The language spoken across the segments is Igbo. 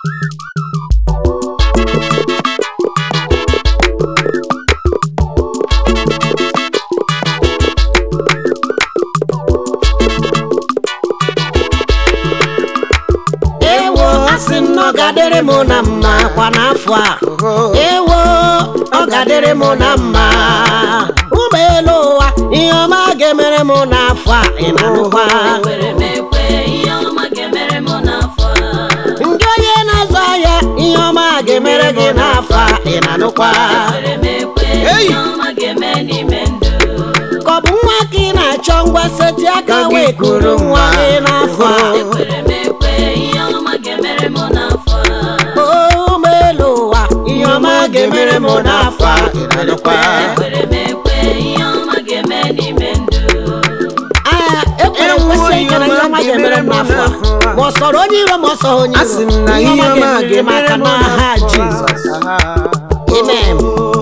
ewo asị m na ọ ga-adịrị m na mma kwa n'afọ a ewo ọ ga-adịrị m na mma ụgbọelu ụwa ihe ọma ga-emere m n'afọ a ị na-anụkwa Ekwere m ekwe ihe ọma ga-emere m n'afọ a. ndị onye na-azụ ahịa ihe ọma ga-emere gị n'afọ a ị na-anụkwa Ekwere m ekwe ihe ọma ga-eme n'ime ndụ. ka ọ bụ nwa ka ị na-achọ ngwa seti aka wee kuru nwa gị n'afọ a Ekwere m ekwe ihe ọma ga-emere m n'afọ a. ụgbọelu ụwa ihe ọma ga-emere m n'afọ a ị na-anụkwa Ekwere m ekwe ihe ọma ga-eme n'ime ndụ. Aa, ekwere nkwesị ike na ihe ọma ga-emere m n'afọ a ma ọ sọrọ onye iro ma ọ sọrọ onye Asị iro m na ihe ọma ihe ọma ga-emere m aka ga-emere m n'aha n'afọ a. Jizọs Amen.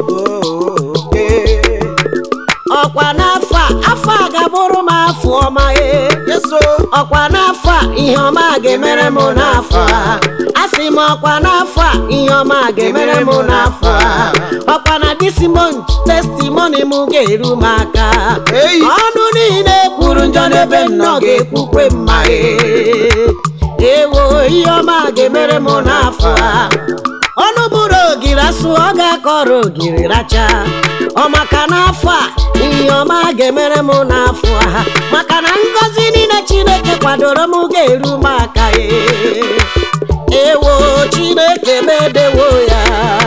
ọkwa n'afọ a afọ a ga-abụrụ m afọ ọma ee ọkwa n'afọ a ihe ọma ga-emere m n'afọ a asị m ọkwa n'afọ a ihe ọma ga-emere m n'afọ a ọkwa na disimont testimoni m ga-eru m aka Ei! ọnụ niile kwuru njọ n'ebe m nọ ga-ekwukwe mma ee ewo ihe ọma ga-emere m n'afọ a ọnụ bụrụ ogiri asụ ọ ga-akọrọ ogiri racha ọ maka n'afọ a ihe ọma ga-emere m n'afọ a maka na ngọzi niile chineke kwadoro m ga-eru m aka ee ewo chineke medewo ya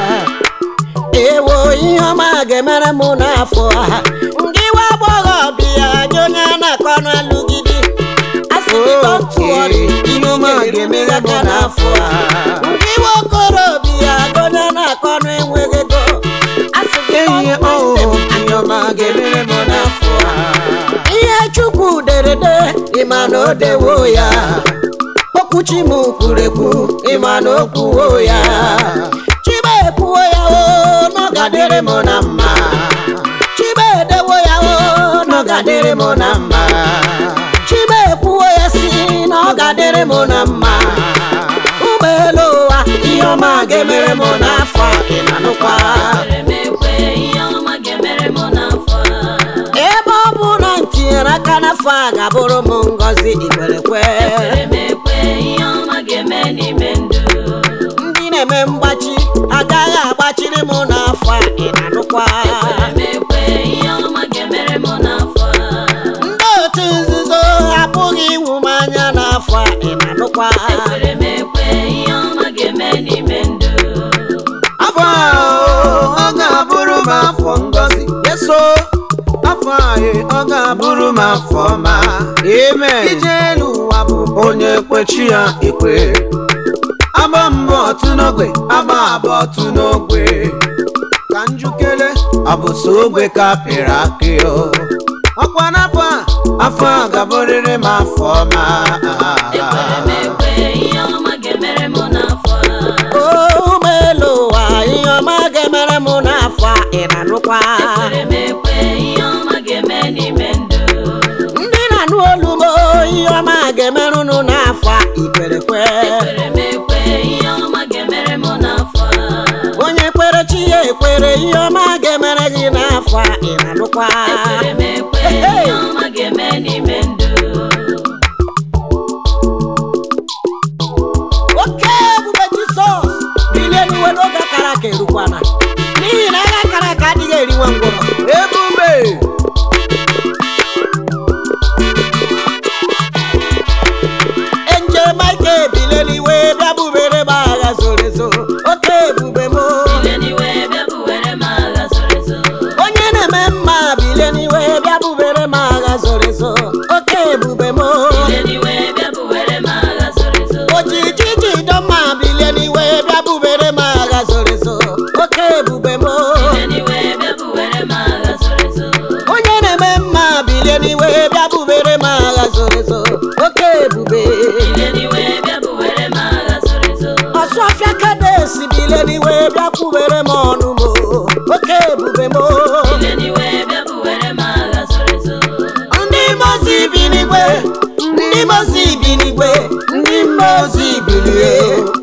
ewo ihe ọma ga-emere m n'afọ a ndị nwa agbọghọbịa nye onye a na-akọ ọnụ alụgidi asị gị tụọrị ihe ọma ga-emere m n'afọ a ndị nwa okorobịa nye onye a na-akọ ọnụ enweghị ego asị gị Ihe ọhụụ ihe ọma ga-emere m n'afọ a. ihe chukwu derede ịma na o dewo ya okwuchi m kwuru ekwu ịma na o kwuwo ya chibe ekwuwo ya o na ọ ga-adịrị m na mma chibe edewo ya o na ọ ga-adịrị m na mma chibe ekwuwo ya si na ọ ga-adịrị m na mma ụgbọelu ụwa ihe ọma ga-emere m n'afọ a ị na-anụkwa Ekwere m ekwe ihe ọma ga-emere m n'afọ a. ebe ọ bụ na m tinyere aka n'afọ a ga-abụrụ m ngọzi ikwerekwe Ekwere m ekwe ihe ọma ga-eme n'ime ndụ. ndị na-eme mgbachi agaghị agbachiri m n'afọ a ị na-anụkwa Ekwere m ekwe ihe ọma ga-emere m n'afọ a. ndị otu nzuzo apụghị iwu m anya n'afọ a ị na-anụkwa Ekwere m ekwe ihe ọma ga-eme n'ime ndụ. afọ a ọ ga-abụrụ m afọ ngọzi yeso afọ a ọ ga-abụrụ m afọ ọma amen ije elu ụwa bụ onye kwechi ya ekwe agba mbọ otu n'ogwe agba abụọ otu n'ogwe ka njukere ọ bụ so ogwe ka pịrị akị o ọkwa n'afọ a afọ a ga-abụrịrị m afọ ọma Ekwere m ekwe ihe ọma ga-emere m n'afọ a. ụgbọelu ụwa ihe ọma ga-emere m n'afọ a ị na-anụkwa Ekwere m ekwe ihe ọma ga-eme n'ime ndụ. ndị na-anụ olu m ihe ọma ga-emere unu n'afọ a ikwerekwe Ekwere m ekwe ihe ọma ga-emere m n'afọ a. onye kwere chi ya ekwere ihe ọma ga-emere gị n'afọ a ị na-anụkwa Ekwere m ekwe ihe ọma ga-eme n'ime ndụ. oke ebube jizọs bilie n'iwe n'oge akara aka erukwana n'ihi na agha akara aka adịghị eri nwa ngwụrọ ebube enje maike bilie n'iwe bịa bubere m agha zoro ezo oke ebube m Bilie n'iwe bịa buwere m agha zoro ezo. onye na-eme mma bilie n'iwe bịa bubere m agha zoro ezo oke ebube m Bilie n'iwe bịa buwere m agha zoro ezo. ojiji jido mma bilie n'iwe bịa bubere m agha zoro ezo oke ebube m Bilie n'iwe bịa buwere m agha zoro ezo. onye na-eme mma bilie n'iwe bịa bubere m agha zoro ezo oke ebube Bilie n'iwe bịa buwere m agha zoro ezo. ọsụ ọfịa kadesi bilie n'iwe bịa kwubere m ọnụ m oke ebube m Bilie n'iwe bịa buwere m agha zoro ezo. ndị mozi bi n'igwe ndị mozi bi n'igwe ndị mozi bilie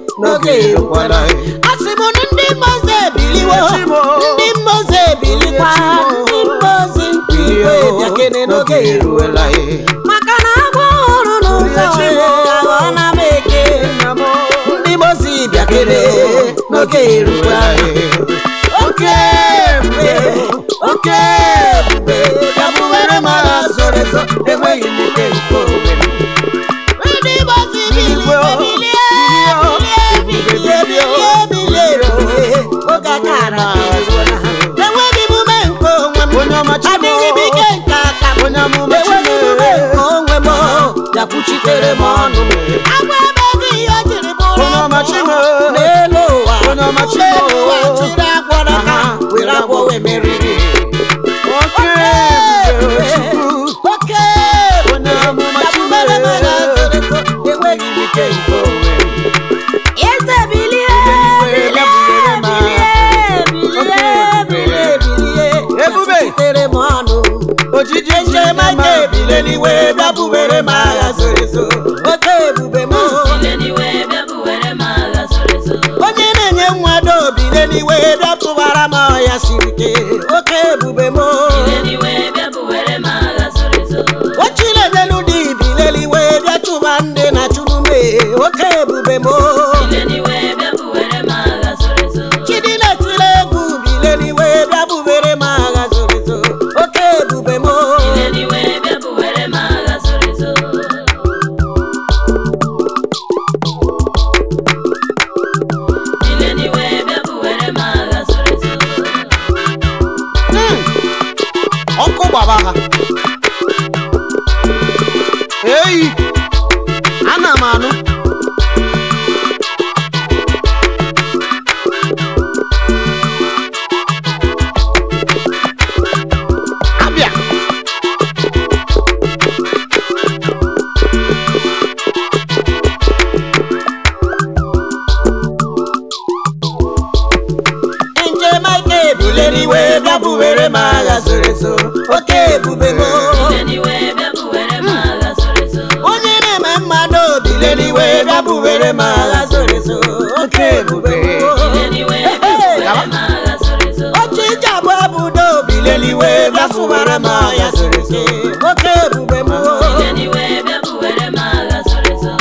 n'oge erukwala asị m na ndị mmozi ebiliwo Echimo. ndị mmozi ebilikwa Echimo. ndị mmozi nke igwe bịakene n'oge eruola maka na agwọ ọhụrụ n'ụzọ Echimo. aghọọla m eke ndị mmozi bịakene n'oge eruola oke ebube oke ebube gabuwere m agha zoro ezo enweghị m ike nke onwe m ndị mmozi bilie bilie bilie bilie bilie bilie bilie oge aka ara ezuola ha enweghị m ume nke onwe m Onye ọma Chimo. adịghị m ike nke aka m Onye amụma enweghị m ume nke onwe m bịakwuchitere m ọnụ agwa ebeghị ihe o jiri bụrụ Onye ọma Chimo. n'elu ụwa Onye ọma Chimo. n'elu ụwa chiri agwọ n'aka Aha. were agwọ wee meriri oke ebube Chukwu oke Onye amụma Bịakwubere m agha Chimo. zoro ezo, enweghị m ike nke onwe m eze bilie Eluigwe, bilie bịakwubere m agha. bilie bilie bilie Ebube. bịakwuchitere m ọnụ ojiji ejemaka ebile n'iwe bịabubere m agha zoro ezo oke ebube m Ileniwe bịa buwere m agha zoro ezo. onye na-enye nwado bile n'iwe bịatụbara m ọya siri ike oke ebube m Ileniwe bịa buwere m agha zoro ezo. ochiledelu dị bile n'iwe bịatụba ndị na churume oke ebube m Ileniwe bịa buwere m agha zoro ezo. chidi na-etile egwu bile n'iwe bịabubere m agha zoro ezo oke ebube m Ileniwe bịa buwere m agha zoro ezo. Ileniwe bịa buwere m agha zoro ezo. ọkụ gbaba ha eyi ana m anụ abịa njem aka ebile n'iwe bịabubere m agha zoro ezo oke ebube m Ileniwe bịa buwere m agha zoro ezo. onye na-eme mmadụ bile n'iwe bịabubere m agha zoro ezo oke ebube m Ileniwe bịa buwere m agha zoro ezo. oche ije abụ ebudo bile n'iwe bịasụbara m ọya zoro ezo oke ebube m Ileniwe bịa buwere m agha zoro ezo.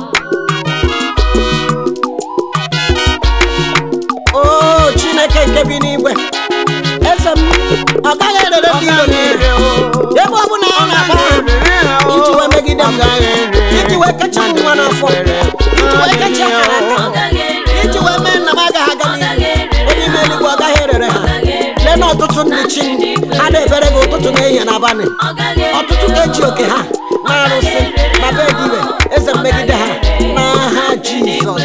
o chineke nke bi n'igwe eze m ọ gaghị erere ndị iro niile ebe ọ bụla a na-agba iji wee megide m iji wee kecha m nwa n'afọ iji wee kecha akara aka Ọ gaghị ere iji wee mee nna m agaghị aga n'ihu onye ime eluigwe ọ gaghị erere ha lee na ọtụtụ ndị chi ha na-ebere gị ụtụtụ na ehihie na abalị Ọ gaghị ere ọtụtụ ga-eji oke ha na arụsị na be dibe eze mmegide ha n'aha jizọs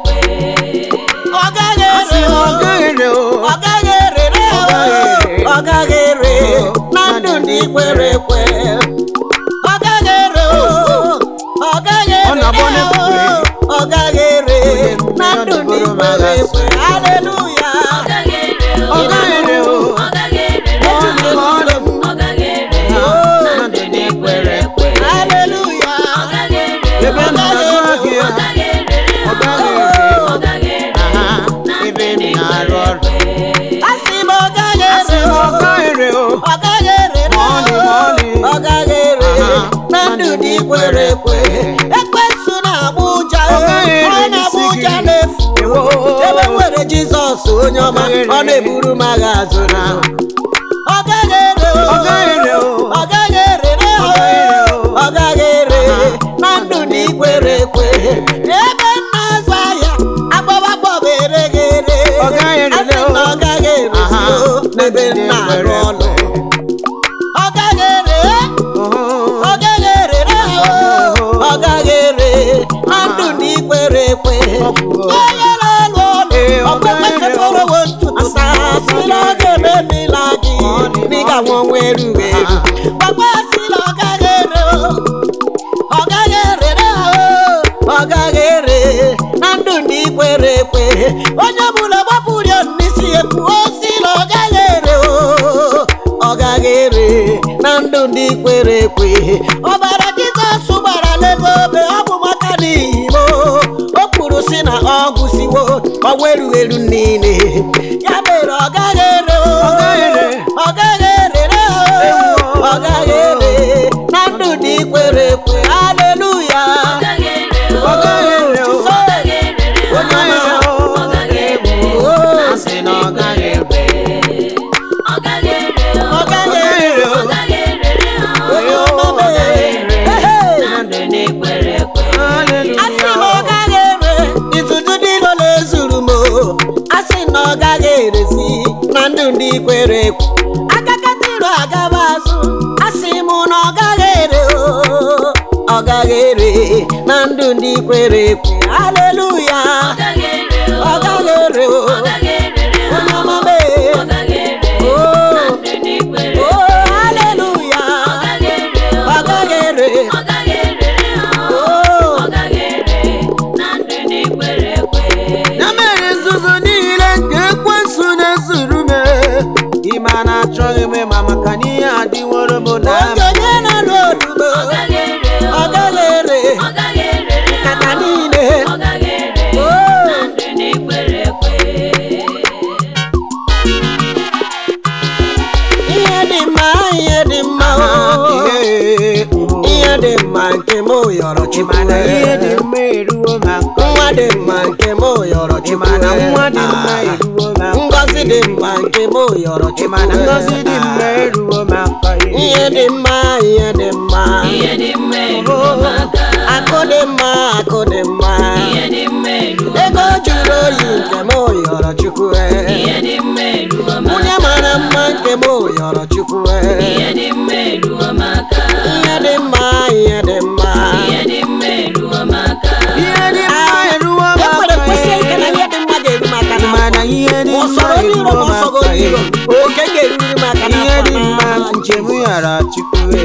ọ gaghị ere ọ o. gaghị ere o ọ gaghị erere o. ọ gaghị ere na ndụ ndị kwere ekwe ọ gaghị ere o. ọ gaghị Ọ na-agba ere n'efufe. o. ọ gaghị ere na ndụ ndị kwere ekwe haleluya Ọ gaghị ere o. Ọ gaghị ere o. Ọ gaghị ere o. ejide n'ụlọ m Ọ gaghị ere o. Na ndụ ndị kwere ekwe. haleluya Ọ gaghị ere o. ebe m na-azụ ahịa Ọ gaghị ere ọ o. gaghị ere Ọ gaghị ere o. Aha, Na ebe ndụ m ndị na-arụ kwere ọrụ ekwe. asị m ọ gaghị asị ere m o. ọ gaghị ere o ọ gaghị ere Ma ọlị, ma ọlị. ọ gaghị ere Aha, na ndụ dị kwere ekwe ekwensu na-agba ụja Ọ gaghị ere ọ na-agba n'isi ụja gị. n'efu Ewo. ebe nwere jizọs onye ọma Ọ gaghị ere. ọ na-eburu m agha azụ na ọ gaghị ere o. Ọ gaghị ere o. ọ gaghị ere na Ọ gaghị ere o. ọ gaghị ere Aha. na ndụ dị kwere ekwe ebe m na-azụ ahịa agbaba gbọba ere gị ere Ọ gaghị ere Asị o. na ọ gaghị ere Aha, n'ebe m ndị na-arụ kwere ọrụ ekwe. ọ gaghị ere Oh, ọ gaghị ere na ọ gaghị ere na ndụ na ikwere ekwe onye na-alụ ọlụ Ee, ọ ọkpekpe gaghị ere. seforowo ntutu sa sila ọ ga-eme mmila gị n'ịga nwa ọnwa erughị eru ọkpa sila ọ gaghị ere o. ọ gaghị ere na ọ gaghị ere na ndụ na ikwere ekwe onye ọbụla gbapụrụ ya n'isi ekwu o sila ọ gaghị ere o ọ gaghị ere na ndụ ndị kwere ekwe ọbara jizọs gbara n'ebe obe ọ bụ maka n'ihi m o kwuru si na ọ gwụsiwo ọ weru elu niile ya mere ọ gaghị ere o. Ọ gaghị ere. ọ gaghị erere o. Ewo. ọ gaghị ere na ndụ dị kwere ekwe haleluya Ọ gaghị ere o. Ọ gaghị ere o. Ọ gaghị erere ha. Ọ gaghị ere o. Ọ gaghị ere. o Asị na ọ gaghị ekwe. Ọ gaghị ere o. ọ gaghị gaghị ere ere o. o. Ọ gaghị erere ha. onye ọma Ọ gaghị ere. Ehe. Na ndụ na-ekwere ekwe. asị na ọ gaghị ere itutu dị n'ụlọ ezuru m o. asị na ọ gaghị erezi na ndụ ndị kwere ekwe akakatiru agaba azụ asị m na ọ gaghị ere o. ọ gaghị ere na ndụ ndị kwere ekwe haleluya Ọ gaghị ere o. ọ gaghị ere o. Ọ gaghị erere ha. onye ọma mee Ọ gaghị ere. o Na ndụ na-ekwere o ekwe. haleluya Ọ gaghị ere o. ọ gaghị ere Ọ gaghị erere ha. o Ọ gaghị ere. Na ndụ na-ekwere ekwe. ya mere nzuzu niile nke ekwensu na-ezuru m ime a na-achọghị m ịma maka na ihe adịworo m na onye onye na-alụ olubo Ọ gaghị ere o. ọ gaghị ere Ọ gaghị erere ha. nkata niile Ọ gaghị ere. o Na ndụ na-ekwere ekwe. ihe dị mma ihe dị mma o ihe ihe dị mma nke m yọrọ chukwu mana ihe dị mma eruo m aka nwa dị mma nke m yọrọ chukwu mana nwa dị mma eruo m aka ngọzi dị mma nke m yọrọ chukwu mana ngọzi dị mma eruo m aka ihe dị mma ihe dị mma Ihe dị mma eruo m aka. akụ dị mma akụ dị mma Ihe dị mma eruo m ego aka. juru oyi nke m yọrọ chukwu Ihe dị mma eruo m nwunye aka. mara mma nke m yọrọ chukwu Ihe dị mma eruo m aka. ihe dị mma ihe dị mma Ihe dị mma eruo m aka. ihe dị mma eruo m ekwere kwesị ike na aka ihe dị mma ga-eru m aka n'afọ. mana ihe dị Ma ọ mma sọrọ onye iro eruo ma m ọ sọgọ aka onye iro oke ga-eruru m aka ihe n'afọ dị mma n'aha njem Jizọs. yara chukwu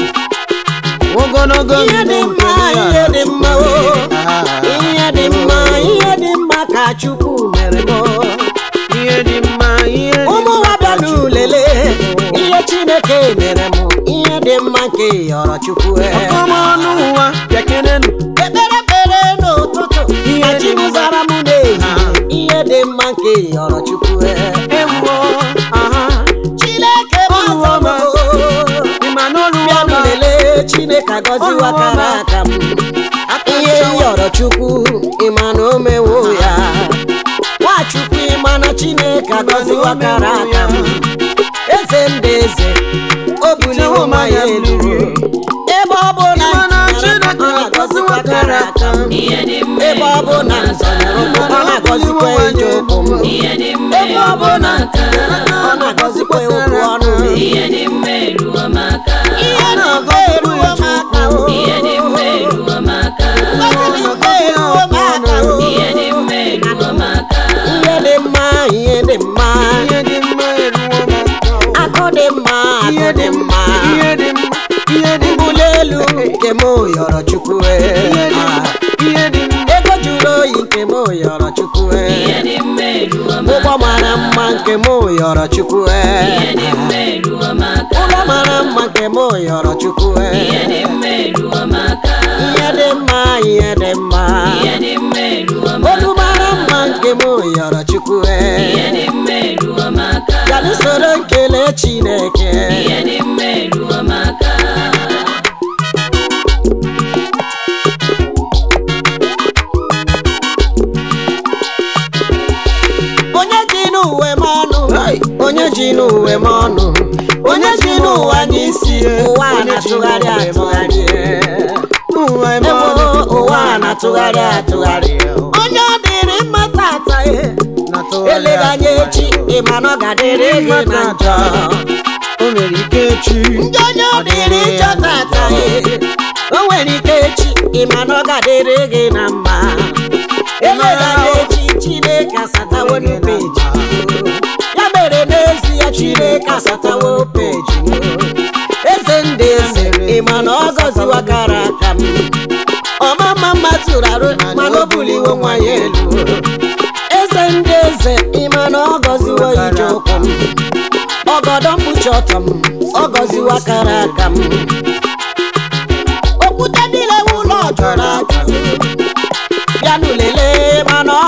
ogologo ihe dị ndụ mma nke m ihe yara dị mma o Ah. ihe dị mma ihe dị mma ka chukwu mere m ihe dị mma ihe dị ụmụ mma nwa bịa n'ulele ihe chineke mere m ihe dị mma nke yọrọ chukwu ọkọmọnụ ụwa bịakenenụ ekpere ekpere n'ụtụtụ Ihe ka dị chi m mma. zara m n'ehihie ihe dị mma nke yọrọ chukwu ewuo aha chineke Oluwo gbazọ m ịma na oluwo bịa ma n'ulele chineke agọziwa Oluwo kara ma. aka m aka ihe nchawa. yọrọ chukwu ịma na o mewo ya nwachukwu ịma na chineke agọziwa kara aka m eze ndị eze o buliwo ma ya elu ebe ọ bụ na Ịma na m tinyere Chineke ọ na-agọzikwa kara aka m Ihe dị mma ebe ọ bụ na m zọnyere ụkwụ ọ na-agọzikwa ije ụkwụ m Ihe dị mma ebe ọ bụ eruo m na m aka. tinyere ọ na-agọzikwa okwu ọnụ m Ihe dị mma eruo m aka. ihe na-aga eruo m aka o Ihe dị mma eruo m aka. Ngọzi dị mma eruo m aka o Ihe dị mma eruo m aka. ihe dị mma ihe dị mma ihe dị mma eruo m aka akụ dị mma ihe akụ dị mma ihe dị mma ihe dị mma mbuli elu nke m yọrọ chukwu ihe dị mma Ah, ihe dị mma ego juru oyi nke m yọrọ chukwu Ihe dị mma eruo m ụgbọ aka. mara mma nke m yọrọ chukwu Ihe dị mma eruo m aka. ụlọ mara mma nke m yọrọ chukwu Ihe dị mma eruo m aka. ihe dị mma ihe dị mma Ihe dị mma eruo m olu aka. mara mma nke m yọrọ chukwu Ihe dị mma eruo m aka. ga n'usoro nkele chineke Ihe dị mma eruo m aka. onye ji n'uwe m ọnụ Hey! onye ji n'uwe m ọnụ onye ji n'ụwa n'isi ụwa a na-atụgharị atụgharị ụwa eme ebo ọnụ. ụwa a na-atụgharị atụgharị onye ọ dịrị mma tata e Na-atụgharị eleghị anya echi ịma na ọ ga-adịrị gị na njọ o nwere ike echi ndị onye ọ dịrị njọ tata e o nwere ike echi ịma na ọ ga-adịrị gị na mma eleghị anya echi chineke asatawo peji ya mere n'ezie chineke asatawo peji eze ndị eze ịma na ọ gọziwa kara aka m ọma mma mma tụrụ arụ mana o buliwo nwa ya elu eze ndị eze ịma na ọ gọziwo ije ụkwụ m ọgọdọ mkpuchi ọtọ m ọ gọziwa kara aka m okwute niile ụlọ jụrụ ajụ bịanụ lelee mana ọ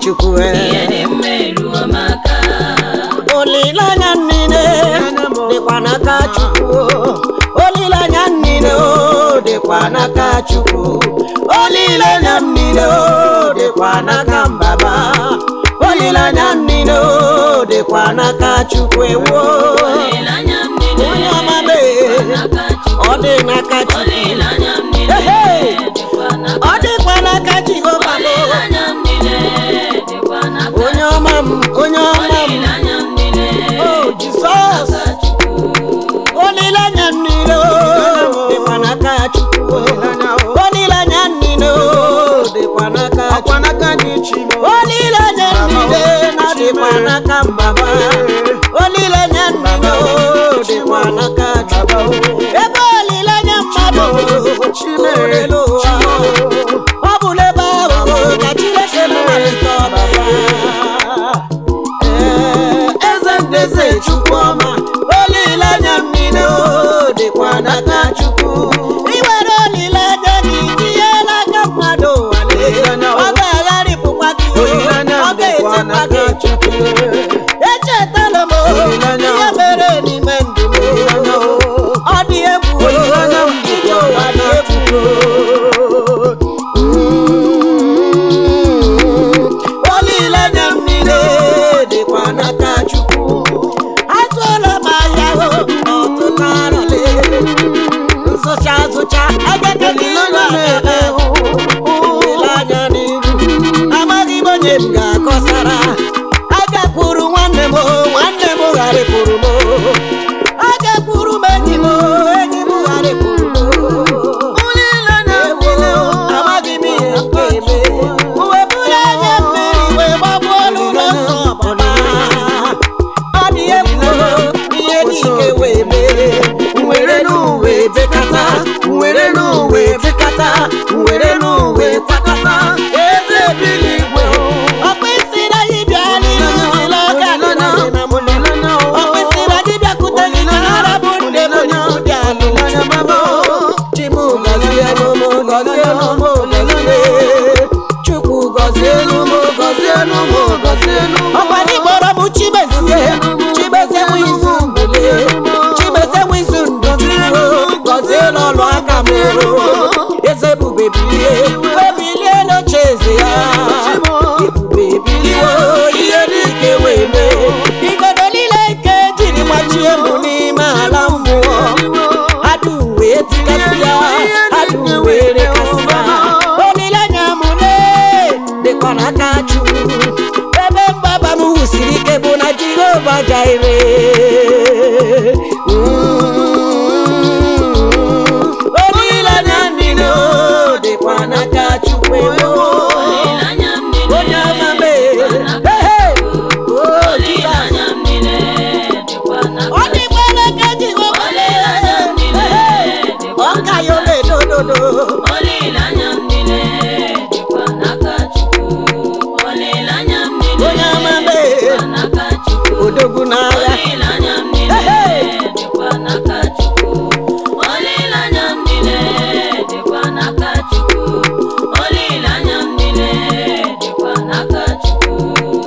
chukwu ihe dị mma eruo m aka olileanya niile dịkwa n'aka chukwu olileanya niile o dịkwa n'aka chukwu olileanya niile o dịkwa n'aka mbaba olileanya niile o dịkwa n'aka chukwu ewo olileanya m niile onye ọma mee n'aka Chukwu ọ dị n'aka chukwu olileanya m niile Ehe. dịkwa n'aka ọ dịkwa n'aka jehova m olileanya m niile dịkwa n'aka onye ọma m onye ọma m olileanya m niile o jizọs n'aka Chukwu olileanya niile o dịkwa n'aka chukwu olileanya niile o dịkwa n'aka ọkwa chukwu n'aka gị chimo olileanya niile na-adịkwa n'aka mbaba olileanya niile o dịkwa n'aka chukwu ebe olileanya mmadụ orelu ụwa ọ bụ n'ebe ahụ ka chineke na-amalite ọbara Ee, eze ndeze chukwuọma olileanya m niile o dịkwa n'aka chukwu iwere olileanya gị tinye n'aka mmadụ nwale ọ ga-agharịpụkwa gị o, ọ ga-etekwa gị chukwu echetala m o, ihe mere n'ime ndụ m ọ dị egwu o, ije ụwa dị egwu olileanya m niile dịkwa n'aka chukwu atụọla m ahịa o ọtụtụ arọle nsụcha azụcha agaghị olileanya n'iru amaghị m onye m ga-akọsara agakwuru nwanne m o, nwanne m gharịpụrụ m o. agakwuru m enyi m o, enyi m gharịpụrụ m o. Ewo, amaghị m ihe m ga-eme uwe bụrụ anya mmiri wee gbagbuo n'ụlọ nsọ ọbara ọ dị egwu ihe niile wee mee were n'uwe bekata were n'uwe bekata were n'uwe kwakọta eze bili igwe ọkpụisi na anyị bịa n'ihu ụlọ ọka dị na dị na mụle ọkpụisi na anyị bịakwute gị ka ara bụ nne m dị alụ chimu gọzie n'ụmụ gọzie n'ụmụ gọzie chukwu gọzie n'ụmụ gọzie n'ụmụ gọzie n'ụmụ ọkwa ndị kpọrọ m chimezie chimezie nwe izu mbụlie chimezie nwe izu ndụjuo gọzie n'ọlụ aka m eze ebube bilie ebilie n'oche eze ya ebube bilie ihe n'ike wee mee igodo niile nke jiri gbachie m n'ime ala mmụọ adụ wee tikasị ya adụ wee rekasị ya olileanya m lee dịkwa n'aka chukwu ebe mgbaba m wusiri ike bụ na jehova jaire olileanya niile o dịkwa n'aka chukwu ewo olileanya m niile onye ọma mee dịkwa n'aka Ehe! Chukwu o jizọs olileanya m niile dịkwa n'aka ọ dịkwa n'aka jehova olileanya m niile dịkwa ọka ya n'aka ole dododo olileanya m niile dịkwa n'aka Chukwu olileanya m niile Onye ọma mee. dịkwa n'aka Chukwu odogwu n'agha olileanya m niile Ehe! dịkwa n'aka Chukwu olileanya m niile dịkwa n'aka Chukwu olileanya m niile dịkwa n'aka Chukwu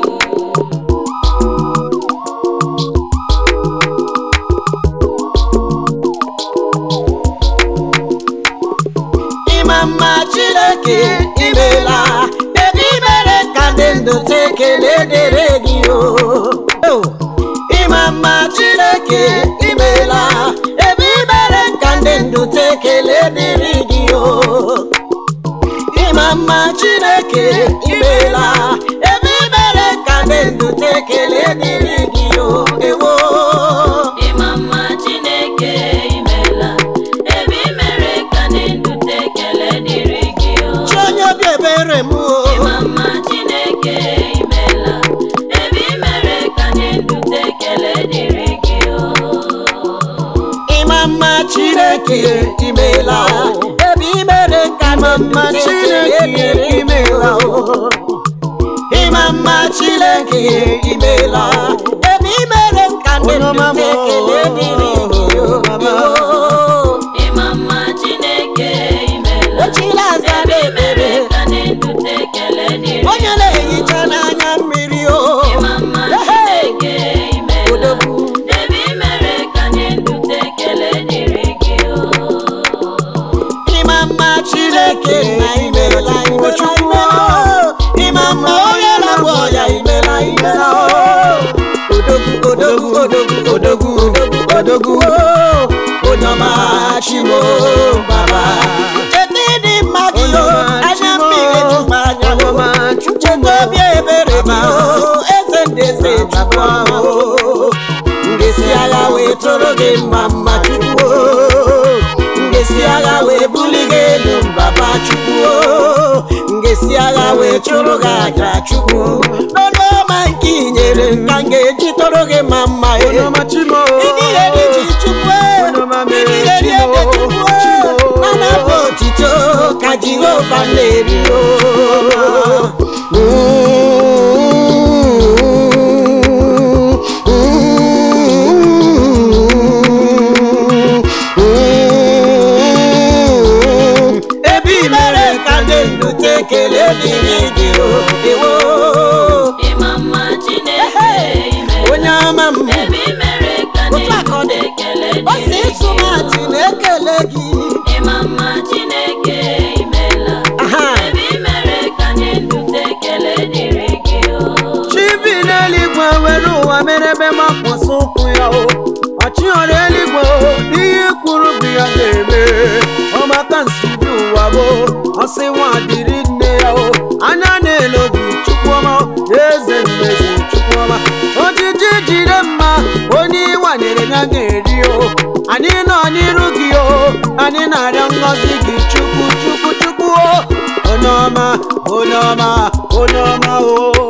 ịma mma chineke imela ebe imere ka ndị ndụ ta ekele dịrị gị o O, ịma mma chineke imela ebe imere ka ndị ndụ ta ekele dịrị gị o ịma mma chineke imela ebe imere ka ndị ndụ ta ekele dịrị gị o ewo ịma mma Chineke imela ebe i mere ka ndị ndụ te ekele dịrị gị o chi onye obi ebere m o ịma mma Chineke imela ebe i mere ka ndị ndụ te ekele dịrị gị o ịma mma chineke imela ebe imere ka mma chineke imela ịma mma chineke imela ebe imere ka ndị ndụ ekele dịrị gị o. ịma mma Chineke imela ochila aza ebe i mere na-emere ka ndị ndụ te ekele dịrị onye na-ehicha n'anya odogwu odogwu onye ọma chimo baba cheta ịdị mma gị o anya mmiri jụkwa anya o cheta obi ebere gị o eze ndị eze chukwu o ngesi agha wee tụrụ gị mma mma chukwu o ngesi agha wee buli gị elu mbaba chukwu o ngesi agha wee chụrụ gị aja chukwu n'ọnụ ọma nke i nyere ka m ga-eji tụrụ gị mma mma e onyeọma chimo Ịdị ihe dị ji chukwu Onyeọma ịdị mere ihe dị Chimo, ede chukwu Chimo. na-anapụ otito ka jehova na-eri o ebe i mere ka ndị ndụ te ekele dịrị gị o ewo ịma mma Chineke ime onye ama m ebe i mere ka ndị Otu aka ọ dị. ekele ọ si dịrị gị ịsụmatị na-ekele gị ịma mma Chineke imela Aha. ebe i mere ka ndị ndụ ekele dịrị gị o chibi n'eluigwe were ụwa mere ebe makwasị ụkwụ ya o ọchịghọrọ eluigwe o n'ihe kwuru bụ ya ga-eme ọmaka nsibi ụwa bụ ọsị nwa dịrị nne ya o anya na-ele obi chukwuọma eze mmezi chukwuọma ojiji jide mma onye ịwanyere ya ga-eri o anyị nọ n'iru gị o anyị na-arịọ ngọzi gị chukwu chukwu chukwu o onye ọma onye ọma onye ọma o